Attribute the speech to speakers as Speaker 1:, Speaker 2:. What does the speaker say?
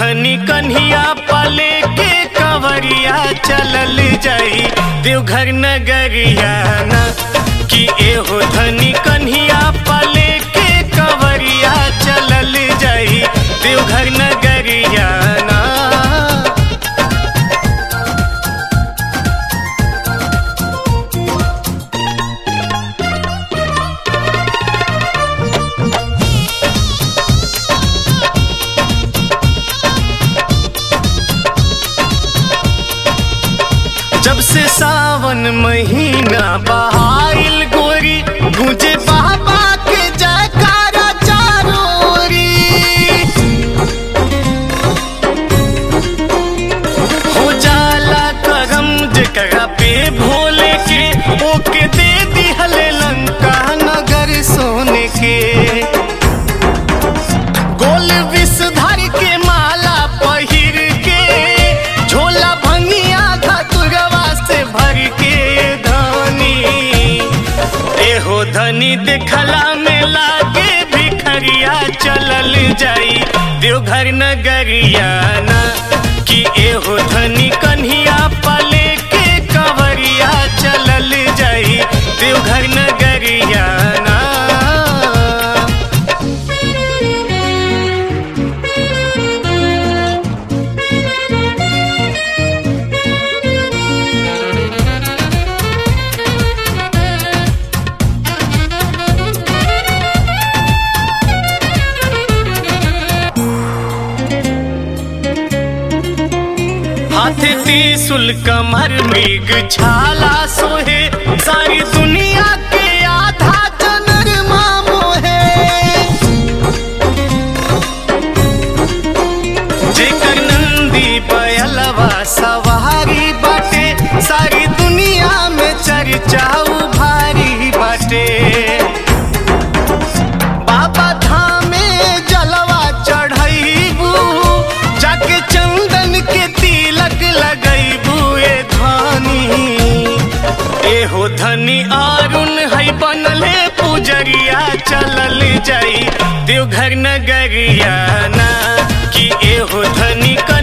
Speaker 1: धनी कन्हिया पले के कवरिया चलल जाई देवघर नगरिया ना कि एहो धनी कन्हिया पले के कवरिया चलल जाई देवघर नगरिया ना जब से सावन महीना बहाइल गोरी गुजे बाबा के जयकारा चारोरी हो जाला करम जकरा पे भोले के ओके दे दिहले लंका नगर सोने के गोल विषधर के माला पहिर के झोला भंगिया धतुरवा से भर के धनी एहो धनी देखला में लागे भिखरिया चलल जाई देवघर नगरिया ना कि एहो धनी कन्हिया पले के कवरिया चलल जाई देवघर नगरिया ना हाथे त्रिशूल कमर मृग छाला सोहे सारी दुनिया के आधा जनर मोहे जेकर नंदी पयलवा सवारी बाटे सारी दुनिया में चर्चाऊ भारी बाटे बाबा धामे जलवा चढ़ैबू जाके चंदन के तिलक लगैबू ए धनी एहो धनी अरुण है बनले पुजरिया चलल जाई देवघर नगरिया ना कि एहो धनी क